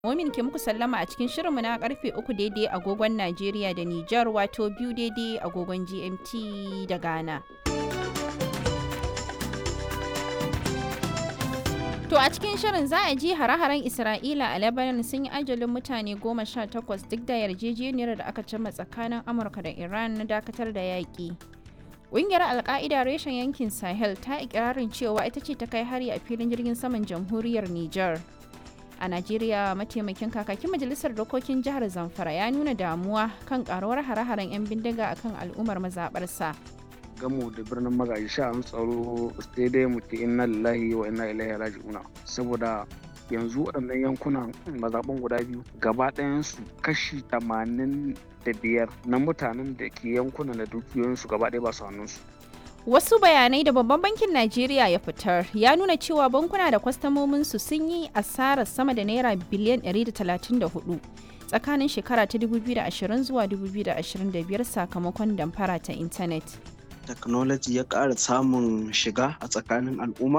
Momin ke muku sallama a cikin shirinmu na karfe uku daidai agogon Najeriya da Nijar wato biyu daidai agogon GMT da Ghana. To a cikin shirin za a ji hare-haren Isra'ila a Lebanon sun yi ajalin mutane goma sha takwas duk da yarjejeniyar da aka cimma tsakanin Amurka da Iran na dakatar da yaƙi. Ƙungiyar Alƙa'ida reshen yankin Sahel ta ikirarin cewa ita ce ta kai hari a filin jirgin saman jamhuriyar Nijar. A Najeriya mataimakin kakakin majalisar dokokin jihar Zamfara ya nuna damuwa kan karuwar hare-haren 'yan bindiga akan al'ummar mazaɓarsa. gamu da birnin magaji sha'an tsaro sai dai mu ce inna lillahi wa inna ilaihi raji'una saboda yanzu waɗannan yankunan mazaɓan guda biyu gaba ɗayansu kashi tamanin da biyar na mutanen da ke yankunan da dukiyoyinsu gaba ɗaya ba su hannunsu Wasu bayanai da babban bankin Najeriya ya fitar ya nuna cewa bankuna da kwastamominsu sun yi asarar sama da naira biliyan 134 tsakanin shekara ta 2020 zuwa 2025 sakamakon damfara ta intanet. technology ya ƙara samun shiga a tsakanin al'umma